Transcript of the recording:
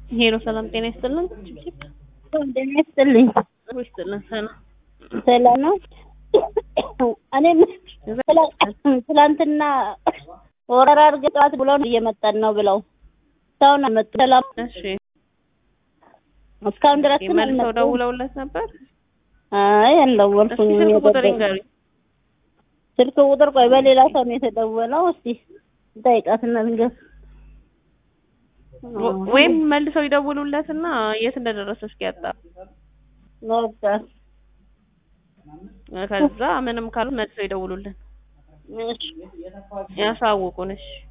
ሄሎ ሰላም ጤና ይስጥልን። ጤና ይስጥልኝ። ይስጥልን ሰላም ሰላም ነው። እኔም ትላንትና ወረራ አድርገህ ጠዋት ብለው እየመጣን ነው ብለው እስካሁን አልመጡም። ሰላም እሺ እስካሁን ድረስ ግን መልሰው አልመጡም። ደውለውለት ነበር። አይ እስኪ አልደወልኩኝም። ስልክ ቁጥር የደወል- ይንገሩኝ። ስልክ ቁጥር ቆይ በሌላ ሰው ነው የተደወለው። እስቲ ጠይቃትና ልንገር ወ- ወይም መልሰው ይደውሉለትና የት እንደደረሰ እስኪ ያጣ በቃ ከዛ ምንም ካሉ መልሰው ይደውሉልን እሺ ያሳውቁን። እሺ